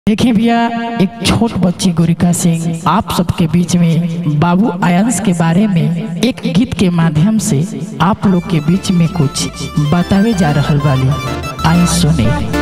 देखिए भैया एक छोट बच्ची गोरिका सिंह आप सबके बीच में बाबू आयंस के बारे में एक गीत के माध्यम से आप लोग के बीच में कुछ बतावे जा रहल वाली आई सुने